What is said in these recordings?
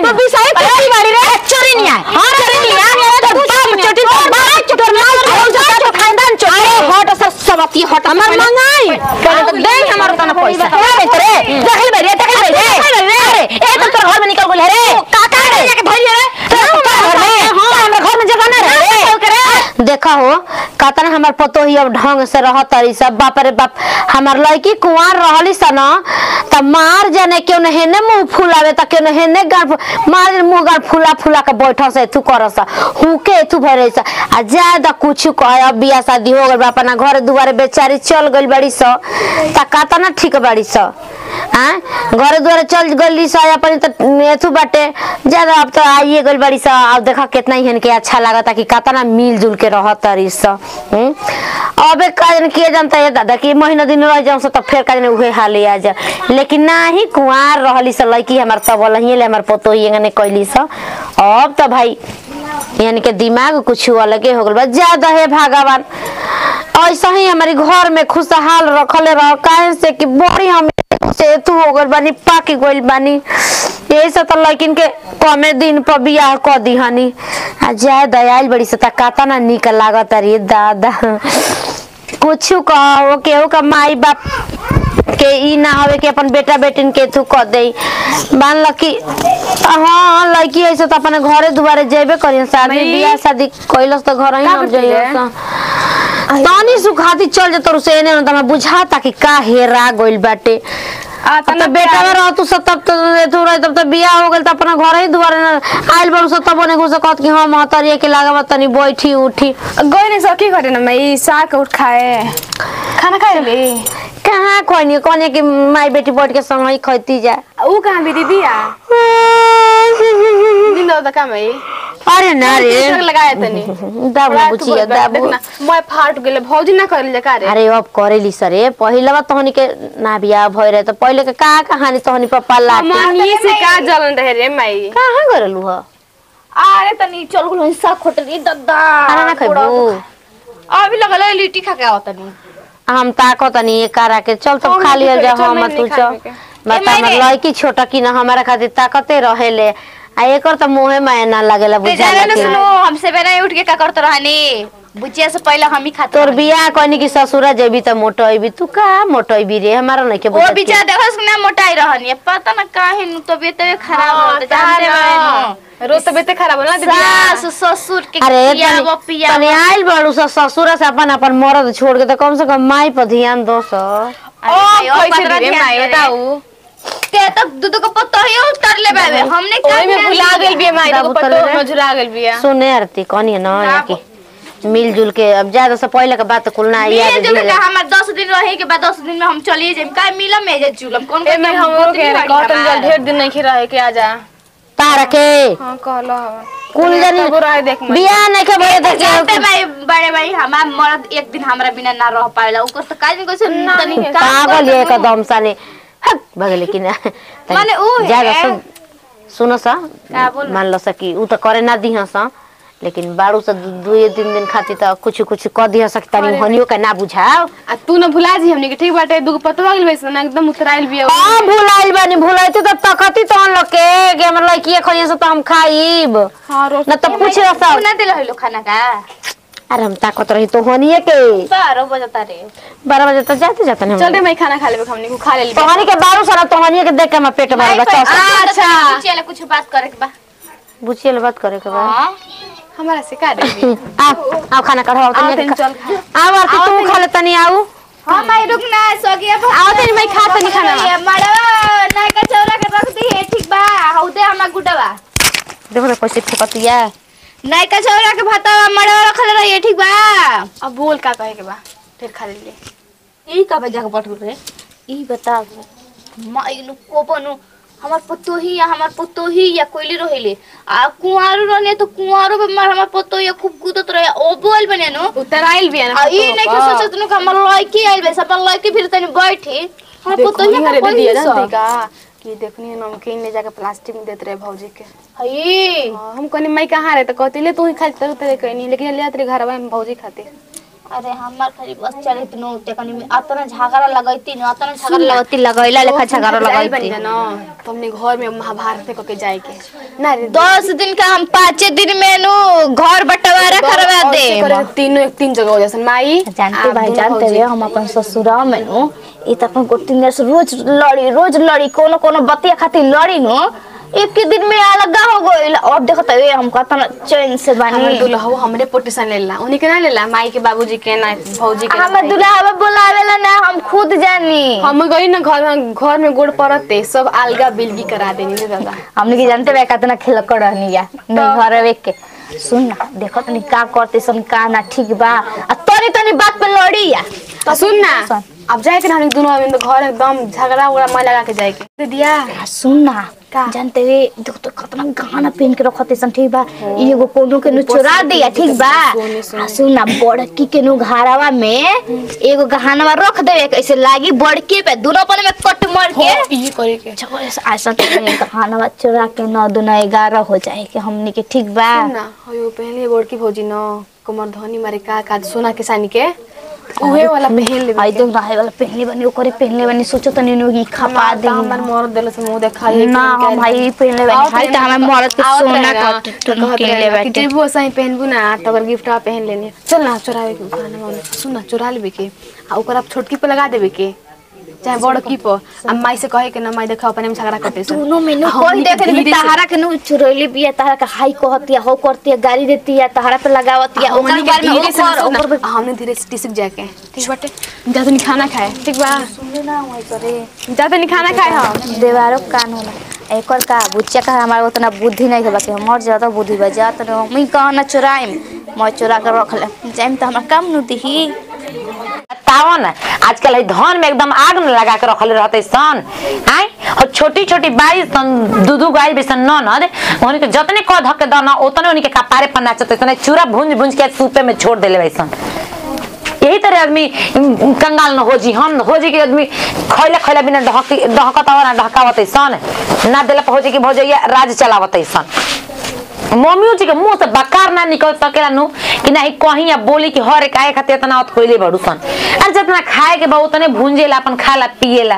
तू बिसाई कुत्ती बाड़ी रे चोरी नहीं है हां चोरी नहीं है तो बाप चोटी तो बाप तोर माल खाओ जा तो खानदान चोरी हट सर समती हट हमर मंगाई पहले तो दे हमर तना पैसा ए रे देखल बे रे देखल बे रे अरे ए तो तोर घर में निकल गेल रे काका रे जाके धइल रे घर में हां हमर घर में जगह ना रे देखा हो कहता हमर पतो ही अब ढंग से रह तरी सब बाप रे बाप हमर लड़की कुंवार रहली सन त मार जाने क्यों न हेने मुंह फुलावे त क्यों न हेने गाल फु- मार मुंह गाल फुला फुला के बैठ से तू करस हुके तू भरे सा आ ज्यादा कुछ कह अब बियाह शादी हो गइल बा अपना घर दुआरे बेचारी चल गइल बड़ी स त कहता ना ठीक बड़ी स हाँ घर दुआरे चल गइली स अपन त एथु बाटे ज्यादा अब त आइए गइल बड़ी स अब देखा कितना ही के अच्छा लागता कि कहता मिलजुल के रह तरी स हम्म? अबे काजन के जानता है दादा कि महीना दिन रह जाऊं त फिर काजन उहे हाल आ जा लेकिन ना ही कुंवार रहली स लड़की हमार तब लहिए ले हमार पतो ही ने कैली स अब त भाई यानी के दिमाग कुछ अलगे हो गल बा ज्यादा है भगवान ऐसा ही हमारे घर में खुशहाल रखले रह काहे से कि बड़ी हम से तू हो गइल बानी पाकी गइल बानी यही से तो लड़किन के कमे दिन पर बियाह क दिहनी आ जाए दयाल बड़ी से त काता ना निक लागत रे दादा कुछ कहो केहू का माई बाप के ई ना हवे कि अपन बेटा बेटिन के थू क दे मान ल कि हाँ लड़की ऐसे तो अपने घरे दुआरे जेबे करियन शादी मई? बियाह शादी कैलस तो घर ही का हम बतिया? जाइए तानी सुखाती चल जे तोर से एने न त बुझाता कि का हेरा गइल बाटे आ अब तो बेटा में रह तू सब तब तो तू रह तब तो बियाह हो गेल त अपना घर ही दुआरे न आइल बड़ू सब तब ओने घुस कहत कि हां महतरिए के लागब तनी बैठी उठी गई नहीं सकी करे ना मैं साग उठ खाए खाना खाए रे कहाँ खोनी कोने कि माई बेटी बैठ के संग ही खैती जा ऊ कहाँ भी दीदी आ दिन दो का मैं अरे ना रे टीचर लगाया तनी दाबू बुचिया दाबू देखना मैं फाट गेले भौजी ना करल का रे अरे अब करेली सरे पहिला तहनी के ना बियाह भइ रहे त पहिले के का कहानी तहनी पप्पा लाटे मन ये से का जलन रहे रे माई कहाँ गरलू ह अरे तनी चल गुलो हिस्सा खोटरी दद्दा खाना ना खैबू अभी लगल लिट्टी खा के आवत तनी हम ताको तनी ये करा के चल तो हम खा लियल जा चल, हम मैं तू नहीं चल खाने के। बता ए, हमर मैंने- लड़की छोटा की ना हमारा खातिर ताकते रहेले आ एकर त मुहे में ना लागेला ते बुझा जाने न सुनो हमसे बेना उठ के का करत रहनी बुचिया से पहले हम ही खाते तोर रहनी। बियाह कहनी कि ससुरा जेबी त मोटइबी तू का मोटइबी रे हमारा नहीं के वो बुझत बिचारा देखो ना मोटाई रहनी है पता ना काहे नु तबीयत तबीयत खराब हो तो जानते बानी रोज तबियत खराब होला दीदी सास ससुर के अरे पिया तनी वो पिया तनी आइल बड़ू स ससुरा से अपन अपन मर्द छोड़ के त कम से कम माई पर ध्यान दो स ओ कैसे रे माई बताऊ ते तक दूध को पत्ता ही उतर ले बाबे हमने क्या ओई में भुला गेल बिया माई दाबू तो तले पतो रे। मजुरा गेल बिया सुने आरती कहनी ना दाबू। कि मिलजुल के अब ज्यादा से पहले के बात कुल ना याद मिल जुल दिले। के हमार 10 दिन रहे के बाद 10 दिन में हम चलिए जाइम का मिला में जे जुलम कौन ए मैं हमरो के कॉटन जल ढेर दिन नहीं खिरा के आजा तारा के हां कहलो कुल जनी बुरा है देख मैं बियाह नहीं के भरे त जानते के भाई बड़े भाई हमार मर्द एक दिन हमरा बिना ना रह पाएला ओकर तो काज को से तनी काम पागल कर ये सकू। एकदम साने हक भगले कि ना माने ऊ है। ज्यादा सुन सुनो सा का बोल? मान लो सा कि ऊ त करे ना दिहा सा लेकिन बाड़ू से दू दू तीन दिन खातिर त कुछ कुछ क दिहा सकता नहीं हनियो के ना बुझाओ आ तू न भुला जी हमनी के ठीक बाटे दुगो पतवा गेल वैसे ना एकदम उतराइल बिया हां भुलाइल बानी भुलाइते त तकती तहन लोग के कि हमर लड़की खइया से त हम खाइब हां रोज ना त पूछ रहा तू ना दिल हलो खाना का अरे हम ताकत रही तो हनिए के 12 बजता रे बारह बजे तक जाते जाते नहीं चल रे मैं खाना खा लेबे हमनी को खा ले तोहनी के बारू सारा तोहनी के देख के हमार पेट भर बच्चा अच्छा चल कुछ बात करे के बा बुझिए बात करे के बा हां हमारा से का रे आओ आओ खाना कढ़ाओ आओ तनी तनी चल खा आओ आरती आओ तू तनी। खा ले तनी आओ हां भाई रुक ना सो गया आओ तनी मैं खा तनी खाना ये मड़वा ना का चौरा के रख दी है ठीक बा हौदे हमरा गुडवा देखो रे कैसे ठोकतिया नहीं का चौरा के भाता मड़वा रखल रही ठीक बा अब बोल का कहे के बा फिर खा ले ले ई का बजा के पटुल रे ई बता माइनु कोपनु हमार पुतो ही या हमार पुतो ही या कोइली रहिले आ कुंवारो रहने तो कुंवारो पे मार हमार पुतो या खूब कूदत रहे ओ बोल बने नो उतराइल बिया ना आ ई नहीं के सोचत नु हमर लड़की आइल बे सब लड़की फिर तनी बैठी हमार पुतो ही देखो का रे दीदी कोइली जानते सो का कि देखनी नमकीन ले जाके प्लास्टिक में देते रहे भौजी के हई हाँ, हम कहनी मैं कहाँ रहे तो कहती ले तू ही खाती तेरे तेरे कहनी लेकिन ले तेरे घर में भौजी खाती अरे हमार खाली बस चले तनो टेकनी में अतना झगड़ा लगैती न अतना झगड़ा लगैती लगैला लेखा झगड़ा जाइल बन लगैती जाना तो हमने घर में महाभारत पे के जाए के ना रे दस दिन का हम पाँचे दिन में नु घर बंटवारा करवा और दे से करे तो तीनों एक तीन जगह हो जैसे माई जानते आप भाई दोनों जानते भौजी। हुए हम अपन ससुराल में नु ई त अपन गोटी ने रोज लड़ी रोज लड़ी कोनो कोनो बतिया खातिर लड़ी नु एक ही दिन में अलग हो गइल अब देखत हुए हम कतना चैन से हमर बानी दुल्हा हमरे पोटीशन लेला उन्हीं के ना लेला माई के बाबूजी के ना भौजी के ना हमें भाई। दुल्हा बुलावेला ना हम खुद जानी हम गई ना घर में घर में गोड़ पड़ते सब अलगा बिलगी करा देनी रे दादा हमने की जानते बे कितना खेल कर रहनी या नहीं घर वे के सुन ना देखो तनी का करते सन का ना ठीक बा आ तनी तनी बात पे लड़ी या तो सुन ना अब जाए के ना हम दोनों अभी तो घर एकदम झगड़ा उगड़ा मैं लगा के जाए के दे दिया आ, सुन ना का? जानते हुए देखो तो कितना गाना पहन के रखते सन ठीक बा ई एगो कोनो के नु चुरा दिया ठीक बा सोने, सोने। आ, सुन ना बड़की के नु घारावा में एगो गहनवा रख देवे कैसे लागी बड़के पे दोनों पने में कट मार के ये करे के चलो ऐसा ऐसा तो नहीं, गहनवा चुरा के नौ दुना ग्यारह हो जाए कि हमनी के ठीक बा सुन ना हो पहले गोड़की भौजी न कमर धनी मारे का का सोना के सानी के उहे वाला पहन ले आई देख रहा वाला पहनले बनी ओकरे पहनले बनी सोचो त नीनु की खपा दे हमर मोर देल से मुंह देखा ये ना हम भाई पहनले बनी भाई त हमें मरद के सोना का किनले कि बाटे जेबो सही पहनबू ना तो अगर गिफ्ट आ पहन लेनी चल ना चुरावे के खाना वाला सुन ना चुरा लेबे के आ ओकर आप छोटकी पे लगा देबे के चाहे बड़ की पर आ माई से कहे के ना माई देखा अपने में झगड़ा करते से दोनों मेनू आ कोई हमनी के देख रे धीरे से- तहारा के नु चुरैली बिया तहारा का हाई कहतिया हो करतिया गाड़ी देतिया तहारा पे लगावतिया हमनी ओकर के बारे में धीरे से ओकर सुन ओकर ना, आ हमने धीरे से टिसक जाके ठीक बाटे जा तनी खाना खाए ठीक बा ना होई करे जा तनी खाना खाए हम देवारो कान होला एकर का बुच्चा का हमारा उतना बुद्धि नहीं है बाकी हमर ज्यादा बुद्धि बा जात न हम कहा ना चुराइम मैं चुरा कर रख ले जाइम त हमर काम नु दिही बताओ ना आजकल है धान में एकदम आग में लगा के रखले रहते सन आय और छोटी छोटी बाई सन दू दू गाय भी सन ननद उन्हीं के जतने कह धक के दाना उतने उन्हीं के कपारे पर नाचते सन चूरा भूंज भूंज के सूपे में छोड़ देले वैसन यही तरह आदमी उम, कंगाल न हो जी हम हो जी के आदमी खैला खैला बिना ढहकी ढहकत ना ढहकावत सन ना देला पर हो जी के भौजैया राज चलावत सन मम्मियों जी के मुंह से बकार ना निकल सकेला नु कि नहीं कहीं या बोली कि हर एक आए खातिर इतना औत कोइले बड़ू सन अरे जितना खाए के बा उतने भूंजेला अपन खाला पिएला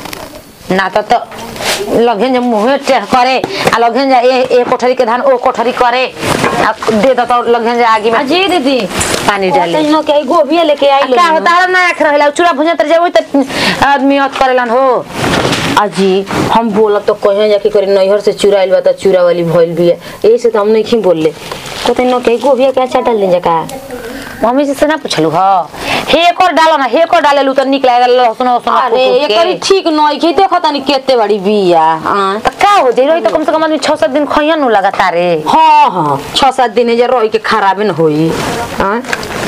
ना तो तो लगन जे मुंह टेढ़ करे आ लगन जे ए ए कोठरी के धान ओ कोठरी करे आ दे दो तो लगन जे आगे में जी दीदी पानी डाले तैनो के गोभी लेके आई क्या होता है ना रख रहला चूड़ा भुजा तर जे तो आदमी औत करेलन हो अजी हम बोलब तो कहे जाके करे नैहर से चुराइल बा त चूरा वाली भइल भी है यही से तो हम नहीं बोलले तो तैनो के गोभी के अच्छा डाल दे का मम्मी जी से ना पूछलू ह हे कर डालो ना हे कर डाले लू तो निक लागल लहसुन लहसुन अरे एकरी ठीक नहीं के देखो तनी केते बड़ी बिया हां तो का हो जाई रही तो कम से कम आदमी छह सात दिन खइया नु लगातार रे हाँ हाँ छह सात दिन जे रह के खराबे न होई हां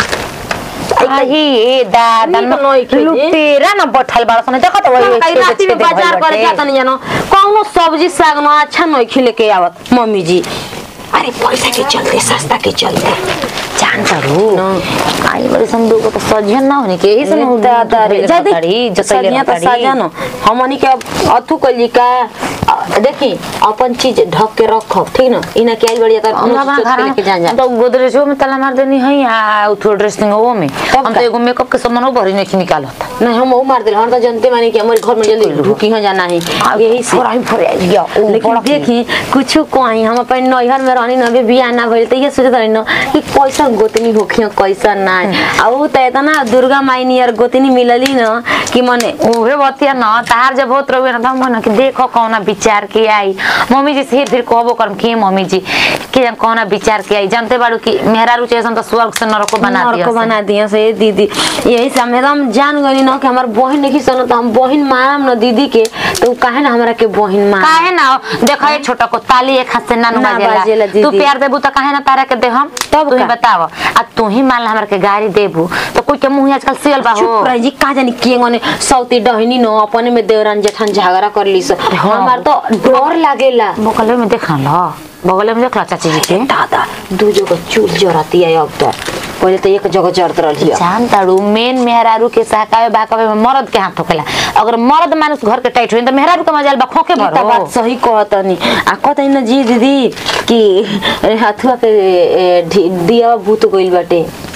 आही ए दादा नीक नई खेजे। लुटेरा न बैठल बाड़ सन देखत वही कई राती में बाजार करे जाता नहीं जानो कौनो सब्जी साग न अच्छा नहीं खिले के आवत मम्मी जी अरे पैसा के चलते सस्ता के चलते जान तारू आई बड़ी संदूक तो सजियन ना होने के इस न दादा रे जदी जदी जतैले सनिया तो साजा न हमनी के अब अथु कली का अ, देखी अपन चीज ढक के रखब ठीक न इना के आई बढ़िया तर हम अपना घर लेके जा जा तो गोदरेजो में ताला मार देनी है या उठो ड्रेसिंग वो में तब हम का? तो एगो मेकअप के सामान वो भरी नहीं निकालत नहीं हम वो मार दिल हम तो जानते मानी कि हमारे घर में जल्दी ढुकी हो जाना है यही से फोराई फोराई गया ओ लेकिन बड़ा देखी कुछ कोई हम अपन नैहर में रहनी न बियाह ना भइल त ये सोचत रही न कि कैसा गोतनी होखियो कैसा ना आ उ त इतना दुर्गा माई नियर गोतनी मिलली न कि मने उहे बतिया न तार जब होत रहे न हम न कि देखो कौना विचार के आई मम्मी जी से फिर कहबो करम के मम्मी जी के जन कौना विचार के आई जानते बाड़ू कि मेहरा रुचि ऐसन तो स्वर्ग से नरको बना नरक दिया बना दिया से दीदी यही से हम एकदम जान गनी न कि हमार बहन नहीं सन त हम बहन मारम न दीदी के तो उ काहे ना हमरा के बहन मार काहे ना देखो ये छोटा को ताली एक हाथ से ना ना बाजेला बाजेला दीदी। तू प्यार देबू तो काहे ना तारा के दे हम तब तू ही का? बताव आ तू ही मान ला हमरा के गाड़ी देबू तो कोई के मुंह आजकल सियल बा हो चुप रही जी का जानी के गने सौती डहनी न अपने में देवरान जेठान झगड़ा कर ली हमार तो डर लागेला बगल में देखा ला बगल में देखला चाची जी के दादा दू जगह चूल जरती है अब तो पहले तो एक जगह जरत रही जान तारू मेन मेहरारू के सहकावे बाकावे में मर्द के हाथ ठोकेला अगर मर्द मानुस घर के टाइट होई तो मेहरारू के मजाल बा खोके ई त भरो बात सही कहतनी आ कहतनी न जी दीदी कि हथुआ के ए, ढी- दिया भूत गइल बाटे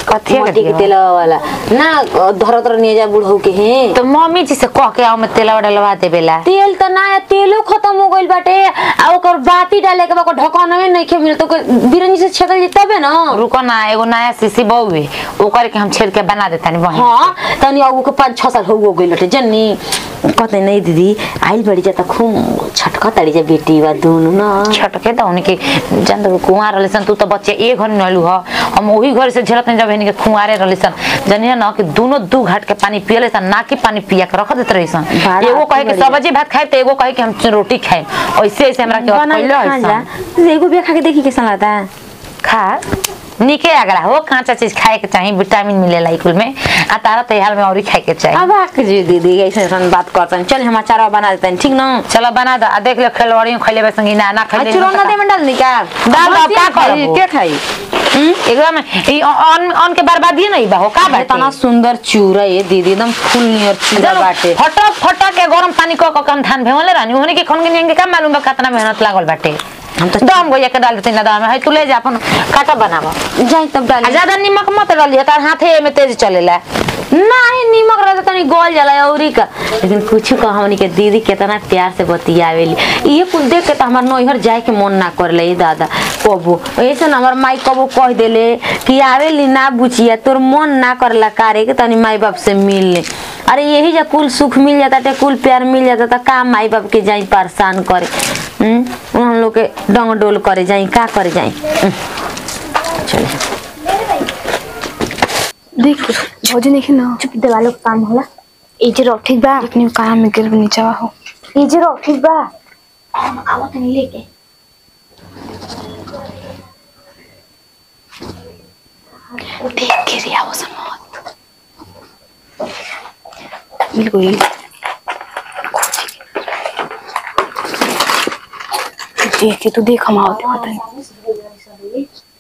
कथी के मट्टी के दिया? तेलवा वाला ना धर धर निয়ে जा बुढ़ऊ के हैं तो मम्मी जी से कह के आओ मैं तेल डलवा देबेला तेल त ना है, तेलो खत्म हो गइल बाटे आ ओकर बाती डाले के बा ओकर ढक्कन में नहीं खे मिल तो बिरंजी से छेदल जी तबे ना रुको ना एगो नया सीसी बहुए ओकर के हम छेड़ के बना देतानी वहीं हाँ तनी अब के पाँच छः साल हो गइल बाटे जन्नी कहते नहीं दीदी आइल बड़ी जाता खूब छटका ताड़ी जा बेटी बा दोनों ना छटके तो उनके जान तो कुआं रहले सन तू तो बच्चे ए घर में नलू ह हम वही घर से झेलत नहीं जब इनके कुआरे रहले सन जनिया ना कि दोनों दू घाट के पानी पियले सन ना कि पानी पिया के रख देत रही सन बड़ा एगो कहे कि बढ़िया। सब्जी भात खाए तो एगो कहे कि हम रोटी खाए ऐसे ऐसे हमरा के बना पहले के खा जा है एगो बिया खा के देखी कैसा लगता है खा निके आगरा हो कांचा चीज खाए के चाहिए विटामिन मिलेला इकुल में आ तारा तैयार में और खाए के चाहिए अब आके जी दीदी ऐसे ऐसे बात करते हैं चल हम अचार बना देते हैं ठीक ना चलो बना दो आ देख लो खिलवाड़ियों खैले बे संगी ना ना खैले चूड़ा ना दे में डाल दी का डाल दो, का खाई करबो? के खाई एकदम ई अन अन के बर्बादी नहीं बा हो का अरे बाटे तना सुंदर चूड़ा ये दीदी एकदम फुल नियर चूड़ा चलो, बाटे फटक फटक के गरम पानी क क कम धान भेवले रानी ओहने के खन के का मालूम बा कितना मेहनत लागल बाटे हम तो दम गोया के डाल देते ना दाम है तू ले जा अपन काटा बनावा जाई तब आ डाल ज्यादा नमक मत डालिए तार हाथे में तेज चलेला नहीं नीमक रहता तनी गोल जाला औरी का लेकिन कुछ का हमनी के दीदी कितना प्यार से बतियावेली ये कुल देख के तो हमार नैहर जाए के मन ना करले दादा कबो ऐसे ना हमार माई कबो कह देले कि आवेली ना बुचिया तोर मन ना करला कारे के तनी माई बाप से मिल ले अरे यही जा कुल सुख मिल जाता टे कुल प्यार मिल जाता तो का माई बाप के जाई परेशान करे हम्म हम लोग के डंग डोल करे जाई का करे जाई हम्म, चले देख भौजी नहीं ना चुप देवालो के काम होला ई जे रहो ठीक बा अपने काम में गिर नीचे हो ई जे रहो ठीक बा हम आवत नहीं लेके देख के रिया वो समझ बिल्कुल देख के तू देख हम आवते पता नहीं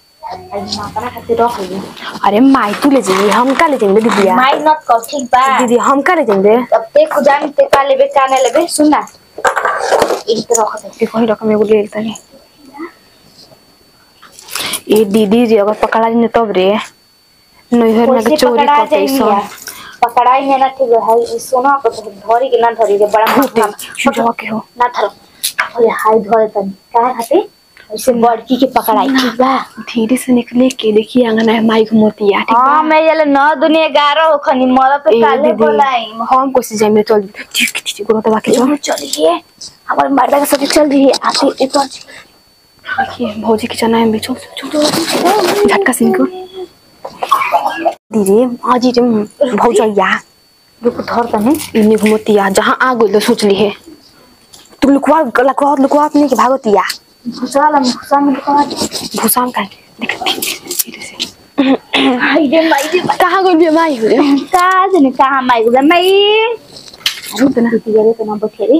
अरे माई तू ले जाइए हम का ले जाएंगे दीदिया माई नत कर ठीक बा दीदी हम का ले जाएंगे तब ते खुजान ते का लेबे का ना लेबे सुन ना ई तो रख दे देखो ही रकम एगो ले लेता नहीं ये दीदी रे अगर पकड़ा जाए तब रे नैहर में के कैसे चोरी पकड़ा करते जाइए सब पकड़ाई है ना ठीक है ई सोना को तो धरी के ना धरी रे बड़ा माथा चुजवा के हो ना धरो अरे हाय धरे तनी का खाते ऐसे बड़की के पकड़ाई ठीक बा धीरे से निकले के देखिए आंगन है माई घुमती है ठीक हां बा मैं ये नौ दुनिया ग्यारह हो खनी मर पे ए काले दीदी बोलाई हम कोशिश जाए मेरे चल ठीक ठीक ठीक गुरु दबा के चल चलो चलिए हमारे मर्दा के साथ चल रही है आते ऊपर देखिए भौजी की चना है भी चल चल चल झटका सिंह को धीरे आज रे भौजैया रुक धर तने इन्हें घुमतिया जहाँ आ गई सोच ली है तू लुकवा लुकवा लुकवा अपने के भागतिया घुसा घुसा में कहा भूसाम का देख धीरे से हाय रे माई रे कहाँ गई भी माई हो रे का जने कहां माई गुजा माई रुक ना दीदी गरे तो ना बखेरे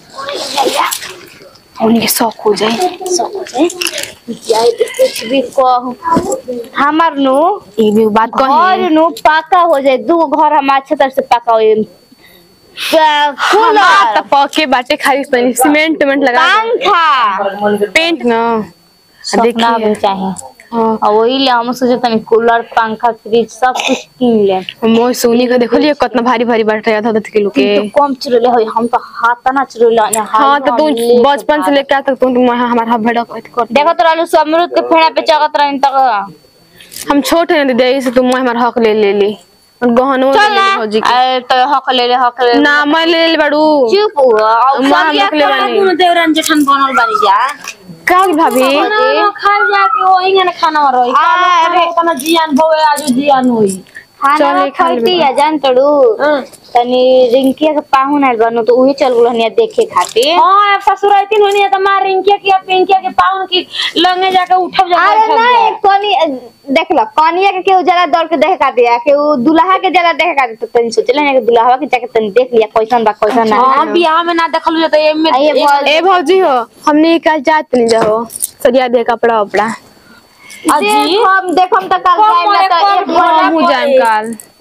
उन्हीं के शौक हो जाए सब हो जाए यार कुछ भी कहो हमार नु ये भी बात घर कही नु पाका हो जाए दू घर हम अच्छे तरह से पका हो हमार कूलर त पके बाटे खाली तनी सीमेंट वेमेंट लगा पंखा पेंट ना सपना भी देखिए चाहे हाँ और वही ले हम सोचे तनी कूलर पंखा फ्रिज सब कुछ किन ले मोय सोनी का देखो लिए कितना भारी भारी बैठ रहा था दस किलो के तो कम चुरले हो हम तो हाथ ना चुरले हाँ तो तू बचपन से लेकर तक तू तुम हमारा हाथ भड़ा कर देखो तो रहलू सब अमरूद के फेड़ा पे चगत रहन तक हम छोटे हैं दीदी इसे तुम हमारा हक ले ले ली और गहनो ले चल ले ना भौजी के अरे तो हक ले ले हक ले ले। ना मैं ले ले बड़ू चुप हुआ और माँ सब हम या लोग ले बानी। कोनो देवरन जेठन बनल बानी जा का होगी भाभी खा जाके वही ना खाना रही अरे तना जियान भवे आज जियान होई खाना चले खा खाती लेबे। या जान तड़ू तनी रिंकिया के पाहुन आइल बानो तो उहे चल गुल हनिया देखे खातिर हां ससुर आइतिन होनी है त मार रिंकिया की पिंकिया के पाउन की लंगे जाके उठब जा अरे नहीं कनी देख लो कनिया के केहू जरा दौड़ के देखे का दिया केहू दुल्हा के जरा देखे का तो तनी सोचले ना कि दुल्हा के जाके तनी देख लिया कैसन बा कैसन ना हां बियाह में ना देखलु जे त एमे आ ये भौज- ए भौजी हो हमने कल जात नहीं जाओ सरिया दे कपड़ा उपड़ा देख हम देख हम तो कल कम जाए ना तो कम एक भोला हम हो जाए करे। कल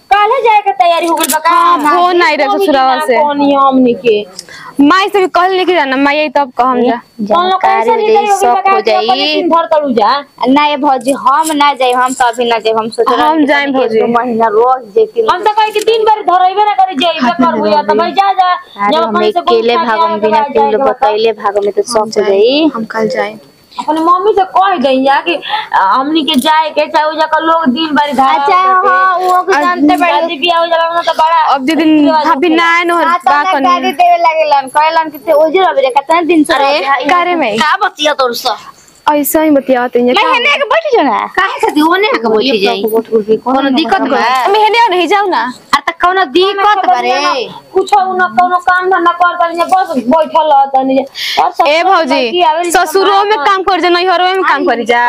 काले जाए के तैयारी हो गइल बा का फोन आई रहे ससुराल से कौन हमनी के माई से भी कहल नहीं कि जाना माई आई तब कहम जा कौन लोग कैसे जानकारी नहीं हो जाई, शौक हो जाई। दिन भर तड़ू जा ना ये भौजी हम ना जाए हम तो अभी ना जाए हम सोच रहे हम जाएं भौजी। महीना रोज जेती हम तो कहे कि तीन बार धरइबे ना करे जाइबे कर हुआ तो भाई जा जा अरे जब हम अपन से अकेले भागम बिना तीन लोग बतैले भागम में तो शौक हो जाई हम कल जाए अपने मम्मी से कह दई जा कि अ, हमनी के जाए के चाहे उजा का लोग दिन भर धारा अच्छा हाँ वो को जानते बड़ी शादी बियाह हो जाला ना तो बड़ा अब जे दिन भाभी ना आए न हाँ तो बा ना गाड़ी कनी देवे लागेलन कहलन कि ते ओजे रबे रे कितना दिन से अरे, रबे कारे में? का बतिया तोर से ऐसा ही बतियावत है मैं हेने के बैठ जो ना काहे खाती ओने के बैठ जाई कोनो दिक्कत बा मैं हेने नहीं जाऊ ना अरे त कोनो दिक्कत बारे कुछ न कोनो काम धंधा कर तनी बस बैठल रह तनी और सब ए भौजी ससुरो में काम कर जा नैहरो में काम करी जा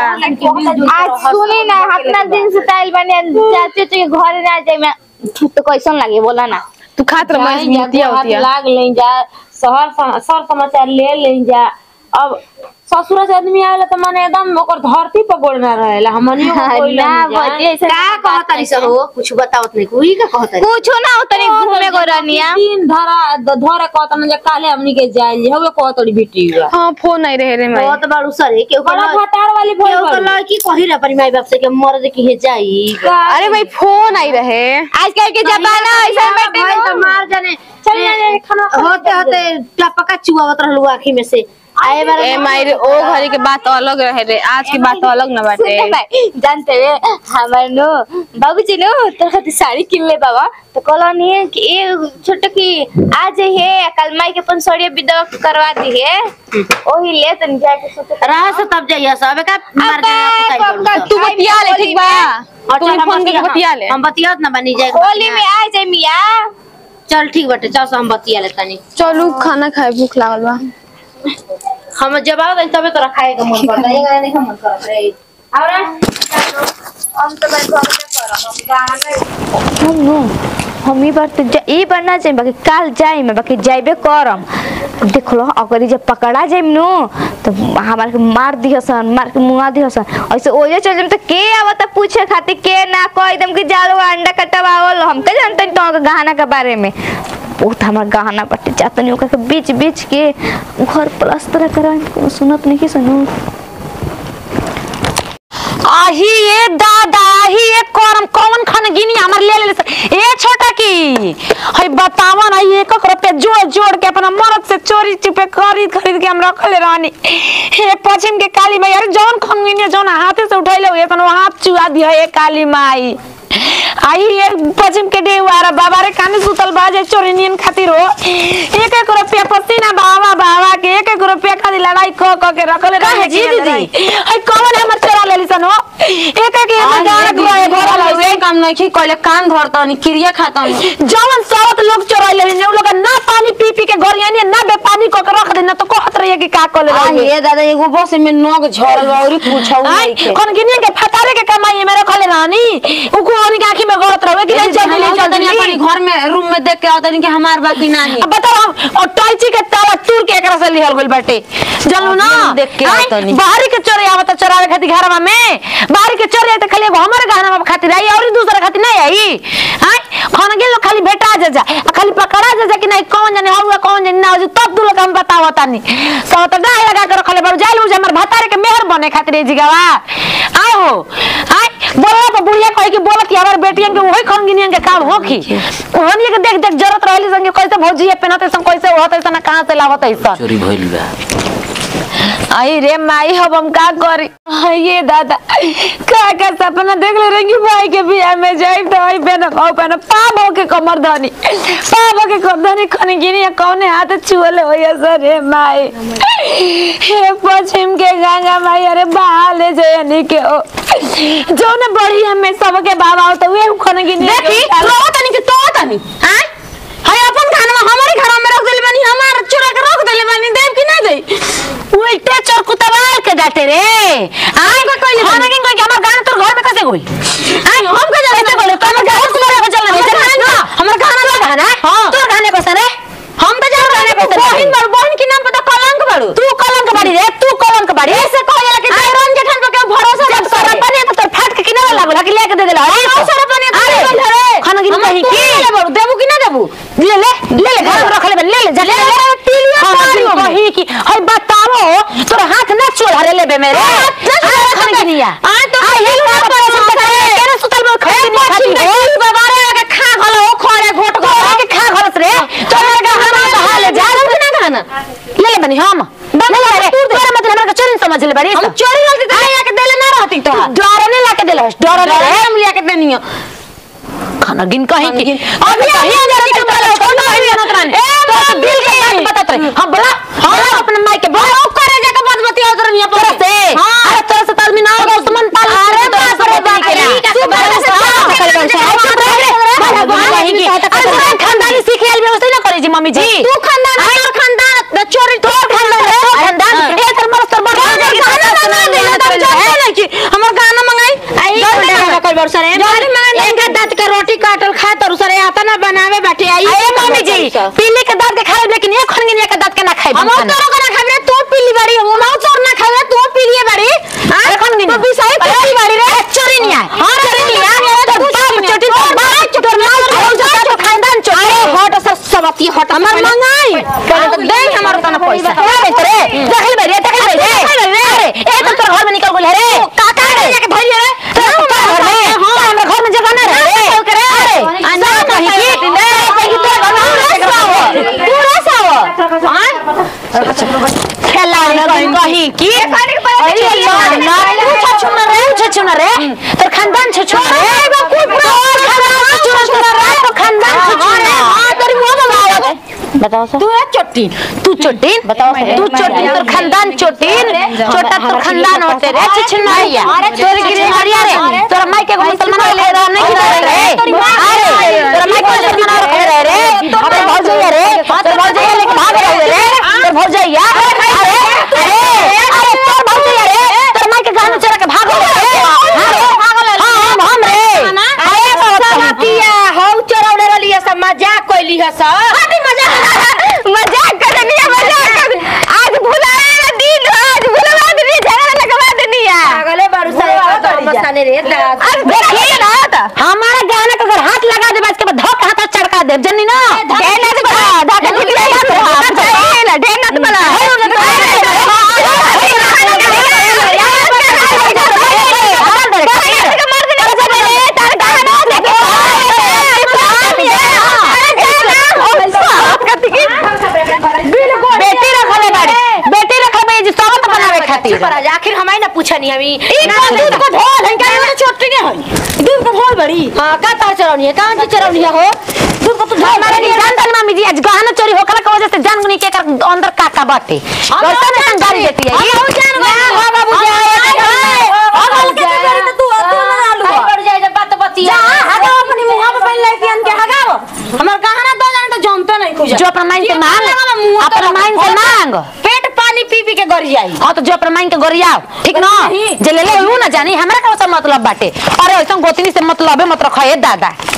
आज सुनी ना अपना दिन से ताइल बने चाचे के घर ना जाए मैं तो कैसन लागे बोला ना तू खात रह मैं मुतिया होतिया लाग ले जा शहर सम- सर समाचार ले ले जा अब ससुर से आदमी आवेला तो माने एकदम ओकर धरती पर गोड़ ना रहेला हमनियो को कोई ना ना बतिया ऐसे का कहतरी से हो कुछ बतावत नहीं कोई का कहतरी कुछ ना उतनी घूमे को रनिया तीन धरा द- धरे कहत ना जे काले हमनी के जाइल जे हवे कहतड़ी बेटी बा हाँ फोन नहीं रहे रे मैं बहुत बार उसर है केहू बड़ा को फटार वाली भइल केहू को बड़ी। लड़की कही रहा पर माई बाप से के मर्द की हे जाई अरे भाई फोन आई रहे आजकल के जमाना ऐसा बेटे तो मार जाने चल ना जाए खाना होते होते टपका चुआवत रहलू आँखी में से आए बार ए माई ओ घड़ी के बात अलग रहे रे आज की बात अलग ना बाटे सुनते भाई जानते रे हमार नो बाबूजी नो तोर खातिर साड़ी किन ले बाबा तो कहलनी है कि ए छोटे की आज है कल माई के अपन साड़ी विधवा करवा दी है ओही ले तन जाके सोचे रहा से तब जाइए सब का मर जाए तू बतिया ले ठीक बा तू फोन करके बतिया ले हम बतियात ना बनी जाए होली में आ जाए मिया चल ठीक बाटे चल से हम बतिया ले तनी चलू खाना खाए भूख लागल बा हम जब आओ तबे तोरा खाए के मन करता है ये नहीं मन करत रे और हम तो मैं घर में करब हम गाना हम नो हम ई बार तो जा- ई बार ना जाए बाकी काल जाए मैं बाकी जाइबे करम देख लो अगर ई जब पकड़ा जाइम नो तो हमार के मार दिहसन मार के मुआ दिहसन ऐसे ओजे चल जाइम तो के आवत पूछे खातिर के ना कह एकदम कि जालो अंडा कटवावल हम के जानते तो गहना के बारे में बहुत हमार गहना बटे जातनी ओकर के बीच बीच के घर प्लास्टर करा सुनत नहीं सुनू आही ए दादा आही ए करम कौन खन गिनी हमर ले ले से। ए छोटा की हई बतावन हई एक एक रुपया जोड़ जोड़ के अपना मरद से चोरी चुपे खरीद खरीद के हम रखले रहनी हे पश्चिम के काली माई अरे जौन खन गिनी जौन हाथे से उठैले हुए तन हाथ चुआ दिया ए काली माई आई ये पश्चिम के डेवारा बाबा रे काने सुतल बाजे चोरी नियन खातिर हो एक एक रुपया पसीना बाबा बाबा के एक एक रुपया खाली लड़ाई क क के रखले रहे जी दीदी हई कौन हमर चोरा लेली सन हो एक एक हमर गाड़ गोए भरल हुए काम नहीं की कहले कान धरता नहीं क्रिया खाता जवन सावत लोग चोरा लेली ने उ लोग ना पानी पी पी के गोरियानी ना बे पानी क के रख देना तो कहत रहिए कि का कर आ ले ये दादा एगो बस में नोक झरल बा औरी पूछौ आई नहीं के कौन गिनी के फटारे के कमाई में रखले रानी उ को ओनी के आंखी में गलत रहे कि नहीं जल्दी ले तनी जल्दी अपनी घर में रूम में देख के आवत नहीं कि हमार बाकी नहीं अब बताओ हम और टॉयची के तावा टूर के एकरा से लिहल गइल बाटे जानू ना अब हम देख के आई, आवतनी। बाहरी के चोरी आवत चोरावे खातिर घरवा में बाहरी के चोरी त खाली एगो हमरे गहना खातिर आई और दूसरा खातिर नहीं आई हां खाना गेलो खाली भेटा जा जा आ खाली पकड़ा जा जा कि नहीं कौन जाने होगा कौन जाने ना हो तब दू लोग हम बताओ तानी सब तो डाय लगा के रखले बाबू जाइल हमर भतारे के मेहर बने खातिर जिगावा आय हो आय बोला तो बुढ़िया कहे कि बोलत कि हमार बेटियन के वही खन गिनियन के काम होखी ओहनी के देख देख जरूरत रहली संगे कैसे भौजी पहनत ऐसा कैसे होत ऐसा कहां से लावत ऐसा चोरी भइल बा आई रे माई अब हम का करी आई ये दादा का का सपना देख ले रही भाई के बियाह में जाई तो आई पहन खाओ पहन पाप हो के कमर धनी पाप हो के कमर धनी खन गिनी या कौने हाथ छुअले हो या सर रे माई हे पश्चिम के गंगा माई अरे बहाले जयनी के ओ जो ने बड़ी हमें सबके बाबा हो तो वे खन गिनी देखी रो तनी के तो तनी हां हाय अपन खाना हमारे घर में रख देले बानी हमार चुरा के रख देले बानी देव की नहीं दे उल्टे चोर कुतवाल के जाते रे आय का कोई नहीं खाना के कोई हमार गाना तोर घर में कैसे गोई आय हम के जाते बोले तो हमार घर तुम्हारे को चलना नहीं ना हमार गाना लगा गाना हां तोर गाने को सरे हम तो जाओ गाने को बहन बड़ बहन की नाम पता कलंक बड़ू तू कलंक बड़ी रे तू कलंक बड़ी ऐसे कहला कि रंग जेठन पे के भरोसा मत कर अपने तो तोर फाट के किनारे लागल कि लेके दे देला अरे अवसर अपने अरे खाना की कि हई बताओ तोर हाथ ना चोला लेबे मेरे खाने की नहीं आ तो ये ना परेशान करे केना सुतल में खाने नहीं खाती हो बाबारे के खा गलो हो खोरे घोट गो के खा गलस रे तो लगा हम कहा ले जा ना खाना ले ले बनी हम ले ले रे तोरा मतलब हमरा के चोरी समझ ले बड़ी हम चोरी रहती तो आके देले ना रहती तो डर ने लाके देले डर ने हम लिया के देनी खाना गिन कहीं की अभी कहीं जरा के बोला छोड़ नहीं ना तरान ए तो दिल के बात बता तरे हां बोला हां अपने माई के बोला करे जाके बात बतिया उधर नहीं पर से हां अरे तोरा से तालमी ना होगा उस्मान पाल अरे बाप रे बाप तू बड़ा से कर बन से खानदानी सीख आइल व्यवस्था ना करे जी मम्मी जी तू खानदान तोर खानदान चोरी तोर खानदान खानदान ए तर मर तर मर हमर गाना मंगाई गाना कर बरसा रे गाना मंगाई एक दांत के रोटी काटल खा तर सरे आता ना बनावे बैठे आई अरे मम्मी जी पीली के दांत के खाए लेकिन एक खन एक दांत के ना खाए हम तोरो के ना खाए तू पीली बाड़ी हम ना तोर ना खाए तू पीली बाड़ी अरे खन गिन तो बिसाई पीली बाड़ी रे चोरी नहीं आए हां चोरी नहीं आए तो बाप चोटी तो बाप तोर माल खाऊ जा तो खानदान चोरी अरे हट सब सबती हट हमर मंगाई पहले तो दे हमर तना पैसा ए रे देख ले रे देख ले रे अरे ए तो तोर घर में निकल गेल रे काका रे जाके धइल रे घर में हां हमरा घर में जगह ना रे अरे ना कहीं की ले कहीं तो घर में पूरा साव हां खेला कहीं कहीं की अरे यार ना तू छछु ना रे छछु ना रे तोर खानदान छछु ना रे कोई पूरा खानदान छछु ना रे तो खानदान छछु ना हां तेरी मुंह में बताओ सर तू है चोटीन तू चोटीन बताओ तू चोटीन तोर खानदान चोटीन छोटा तोर खानदान होते रे छिछनरिया तोर गिरहरिया रे तोर माई के मुसलमान ले रहा नहीं रे अरे तोर माई के मुसलमान रखे रहे रे अरे भौजैया रे तोर भौजैया लेके भाग रहे रे तोर भौजैया अरे अरे अरे तोर भौजैया रे तोर माई के गाना चोरा के भाग रे हां हम हम रे अरे सलातिया हौ चरौले रलिया सब मजाक कइली ह सब अरे मजाक मजाक कर रही है मजाक कर आज भुलाए ना दिन आज भुलवा दनी झगड़ा लगवा दनी है पागले बारू सारे मसाने रे दादा आज देखिए ना तो हमारा गाना का अगर हाथ लगा दे इसके बाद धोक हाथ चढ़का दे जन्नी ना ढेर ना बड़ा धाका निकले ना ढेर ना बड़ा बेटी रखले बाड़ी बेटी रखले जी सबत बनावे खातिर पर आज आखिर हमारी ना पूछनी हमी दूध को ढोल है क्या छोटी नहीं है दूध को ढोल बड़ी हां का तार चरौनी है कहां से चरौनी है हो दूध को तो ढोल हमारे लिए जान जान मामी जी आज गहना चोरी होकला के वजह से जान गुनी के कर अंदर काका बाटे वैसा में हम गाड़ी देती है हम जान गए हां बाबू जाए हम के चोरी तो तू तू ना आलू बढ़ जाए जब बात बतिया हगाओ अपनी मुंह में पहन लेके अन के हगाओ हमर गहना दो जाने तो जानते नहीं कुछ जो अपना माइन से मांग अपना माइन से मांग पेट पानी पी पी के गर जाई हाँ तो जो अपना माइन के गोरियाओ ठीक ना जे ले ले ऊ ना जानी हमरा का मतलब बाटे अरे ऐसा गोतनी से मतलब मत रखा दादा